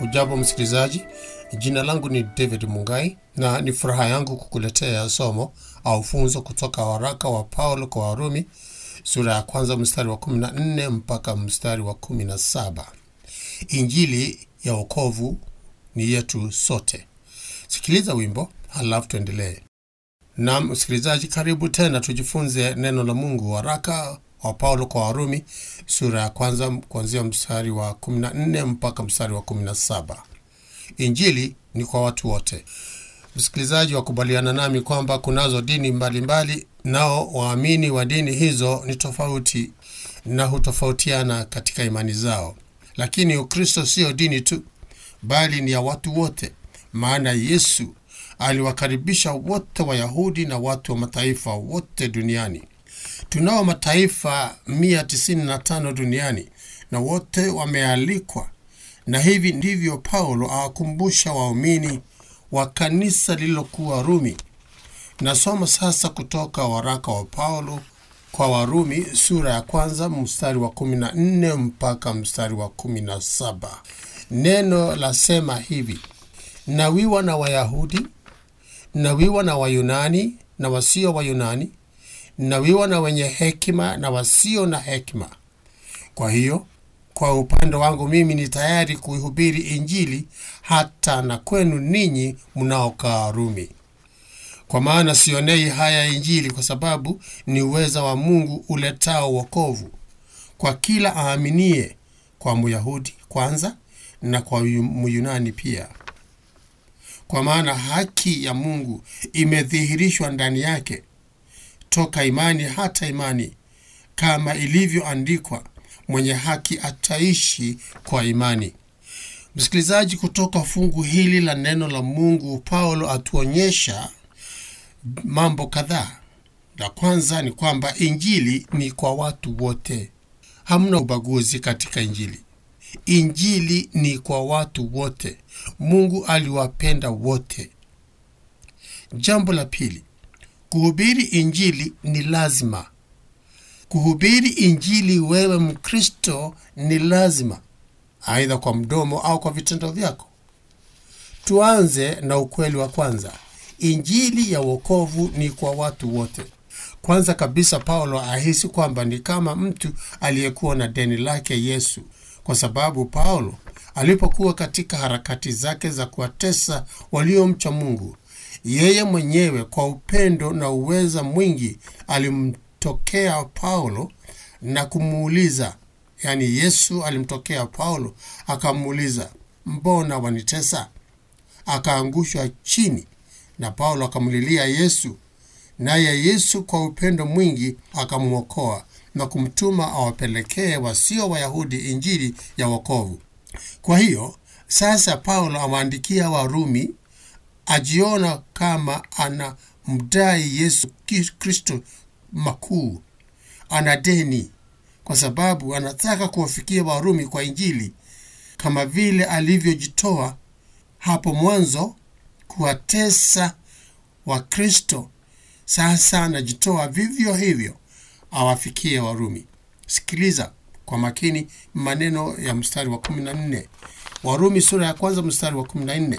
Ujambo msikilizaji, jina langu ni David Mungai na ni furaha yangu kukuletea somo au funzo kutoka waraka wa Paulo kwa Warumi sura ya kwanza mstari wa 14 mpaka mstari wa 17. Injili ya wokovu ni yetu sote. Sikiliza wimbo halafu tuendelee. Naam msikilizaji, karibu tena tujifunze neno la Mungu. Waraka wa Paulo kwa Warumi sura ya kwanza kuanzia mstari wa 14 mpaka mstari wa 17. Injili ni kwa watu wote. Msikilizaji, wakubaliana nami kwamba kunazo dini mbalimbali mbali, nao waamini wa dini hizo ni tofauti na hutofautiana katika imani zao, lakini Ukristo sio dini tu, bali ni ya watu wote, maana Yesu aliwakaribisha wote, Wayahudi na watu wa mataifa wote duniani. Tunao mataifa 195 duniani na wote wamealikwa, na hivi ndivyo Paulo awakumbusha waumini wa kanisa lililokuwa Rumi. Nasoma sasa kutoka waraka wa Paulo kwa Warumi sura ya kwanza mstari wa 14 mpaka mstari wa 17. Neno lasema hivi: nawiwa na Wayahudi, nawiwa na Wayunani na wasio Wayunani, nawiwa na wenye hekima na wasio na hekima. Kwa hiyo kwa upande wangu mimi ni tayari kuihubiri Injili hata na kwenu ninyi mnaokaa Rumi. Kwa maana sionei haya Injili, kwa sababu ni uweza wa Mungu uletao wokovu kwa kila aaminie, kwa Myahudi kwanza na kwa Myunani pia. Kwa maana haki ya Mungu imedhihirishwa ndani yake toka imani hata imani, kama ilivyoandikwa, mwenye haki ataishi kwa imani. Msikilizaji, kutoka fungu hili la neno la Mungu, Paulo atuonyesha mambo kadhaa. La kwanza ni kwamba injili ni kwa watu wote, hamna ubaguzi katika injili. Injili ni kwa watu wote, Mungu aliwapenda wote. Jambo la pili, kuhubiri injili ni lazima. Kuhubiri injili, wewe Mkristo, ni lazima, aidha kwa mdomo au kwa vitendo vyako. Tuanze na ukweli wa kwanza. Injili ya wokovu ni kwa watu wote. Kwanza kabisa, Paulo ahisi kwamba ni kama mtu aliyekuwa na deni lake Yesu, kwa sababu Paulo alipokuwa katika harakati zake za kuwatesa waliomcha Mungu, yeye mwenyewe kwa upendo na uweza mwingi alimtokea Paulo na kumuuliza, yaani Yesu alimtokea Paulo akamuuliza, mbona wanitesa? Akaangushwa chini na Paulo akamlilia Yesu, naye Yesu kwa upendo mwingi akamwokoa na kumtuma awapelekee wasio Wayahudi injili ya wokovu. Kwa hiyo sasa Paulo awaandikia Warumi ajiona kama ana mdai Yesu Kristo makuu, ana deni, kwa sababu anataka kuwafikia Warumi kwa injili kama vile alivyojitoa hapo mwanzo kuwatesa Wakristo. Sasa anajitoa vivyo hivyo awafikie Warumi. Sikiliza kwa makini maneno ya mstari wa 14, Warumi sura ya kwanza mstari wa 14.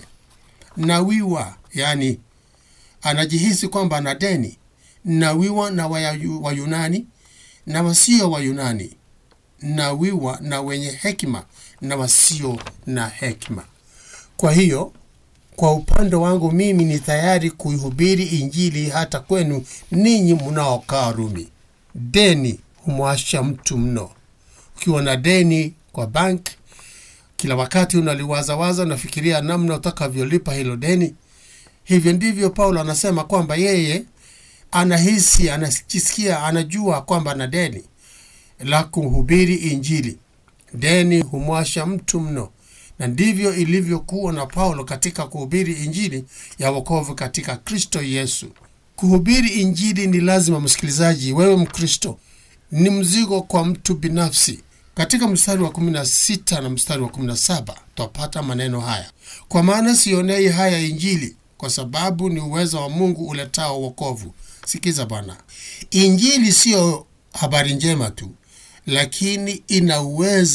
Nawiwa, yani anajihisi kwamba ana deni. Nawiwa na Wayunani na wasio Wayunani, nawiwa na wenye hekima na wasio na hekima. Kwa hiyo kwa upande wangu mimi ni tayari kuihubiri injili hata kwenu ninyi mnaokaa Rumi. Deni humwasha mtu mno. Ukiwa na deni kwa bank, kila wakati unaliwazawaza, unafikiria namna utakavyolipa hilo deni. Hivyo ndivyo Paulo anasema kwamba yeye anahisi, anajisikia, anajua kwamba ana deni la kuhubiri injili. Deni humwasha mtu mno na ndivyo ilivyokuwa na Paulo katika kuhubiri injili ya wokovu katika Kristo Yesu. Kuhubiri injili ni lazima, msikilizaji, wewe Mkristo, ni mzigo kwa mtu binafsi. Katika mstari wa 16 na mstari wa 17 twapata maneno haya: kwa maana sionei haya injili, kwa sababu ni uwezo wa Mungu uletao wokovu. Sikiza bwana, injili siyo habari njema tu, lakini ina uweza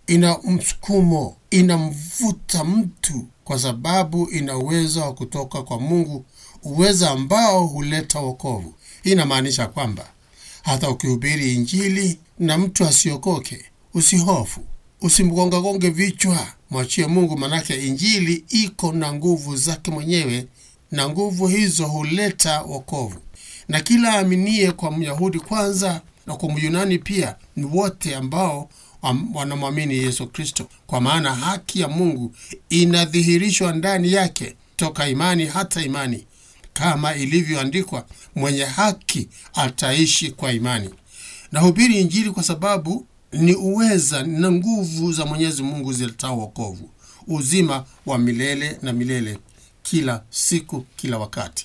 ina msukumo, inamvuta mtu kwa sababu ina uwezo wa kutoka kwa Mungu, uwezo ambao huleta wokovu. Hii inamaanisha kwamba hata ukihubiri Injili na mtu asiokoke, usihofu, usimgongagonge vichwa, mwachie Mungu, manake Injili iko na nguvu zake mwenyewe, na nguvu hizo huleta wokovu. Na kila aaminie, kwa Myahudi kwanza na kwa Myunani pia, ni wote ambao wanamwamini Yesu Kristo, kwa maana haki ya Mungu inadhihirishwa ndani yake toka imani hata imani, kama ilivyoandikwa, mwenye haki ataishi kwa imani. Nahubiri Injili kwa sababu ni uweza na nguvu za Mwenyezi Mungu ziletao wokovu, uzima wa milele na milele, kila siku, kila wakati,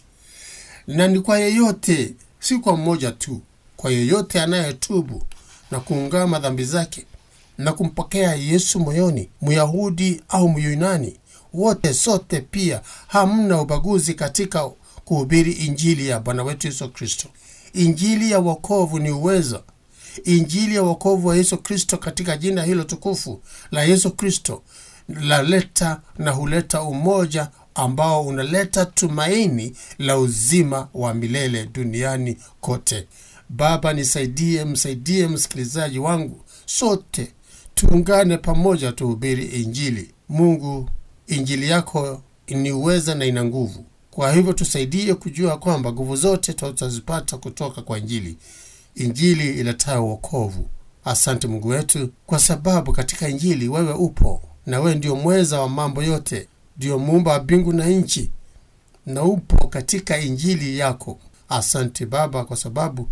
na ni kwa yeyote, si kwa mmoja tu, kwa yeyote anayetubu na kuungama dhambi zake na kumpokea Yesu moyoni, Myahudi au Myunani, wote sote pia, hamna ubaguzi katika kuhubiri injili ya Bwana wetu Yesu Kristo. Injili ya wokovu ni uwezo. Injili ya wokovu wa Yesu Kristo katika jina hilo tukufu la Yesu Kristo laleta na huleta umoja ambao unaleta tumaini la uzima wa milele duniani kote. Baba, nisaidie, msaidie msikilizaji wangu, sote tuungane pamoja, tuhubiri Injili. Mungu, Injili yako ni uweza na ina nguvu. Kwa hivyo tusaidie kujua kwamba nguvu zote tutazipata kutoka kwa Injili, Injili iletayo wokovu. Asante Mungu wetu, kwa sababu katika Injili wewe upo na wewe ndio mweza wa mambo yote, ndio muumba wa mbingu na nchi, na upo katika Injili yako. Asante Baba, kwa sababu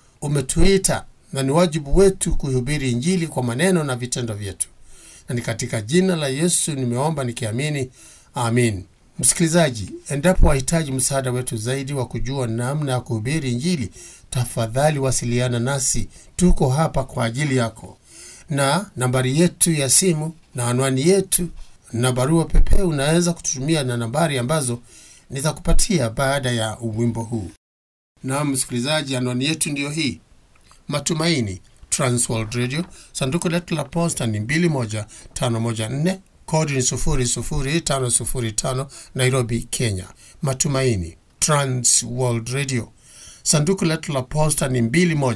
umetuita na ni wajibu wetu kuihubiri Injili kwa maneno na vitendo vyetu, na ni katika jina la Yesu nimeomba nikiamini, amin. Msikilizaji, endapo wahitaji msaada wetu zaidi wa kujua namna ya kuhubiri Injili, tafadhali wasiliana nasi. Tuko hapa kwa ajili yako, na nambari yetu ya simu na anwani yetu na barua pepe unaweza kututumia na nambari ambazo nitakupatia baada ya wimbo huu. Na msikilizaji, anwani yetu ndiyo hii: Matumaini Transworld Radio, sanduku letu la posta ni 21514 kodi ni 00505 Nairobi, Kenya. Matumaini Transworld Radio, sanduku letu la posta ni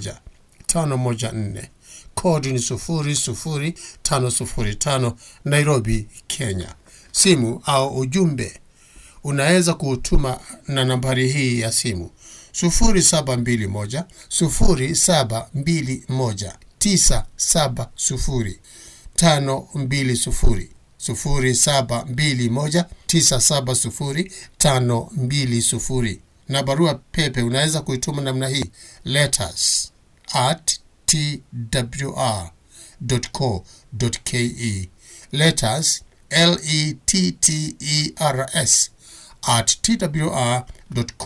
21514 kodi ni 00505 Nairobi, Kenya. Simu au ujumbe unaweza kuutuma na nambari hii ya simu 0721 0721 970 520 0721 970 520 na barua pepe unaweza kuituma namna hii letters at twr.co.ke letters letters at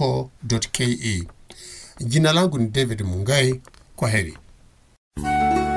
twr.co.ke. Jina langu ni David Mungai. Kwa heri.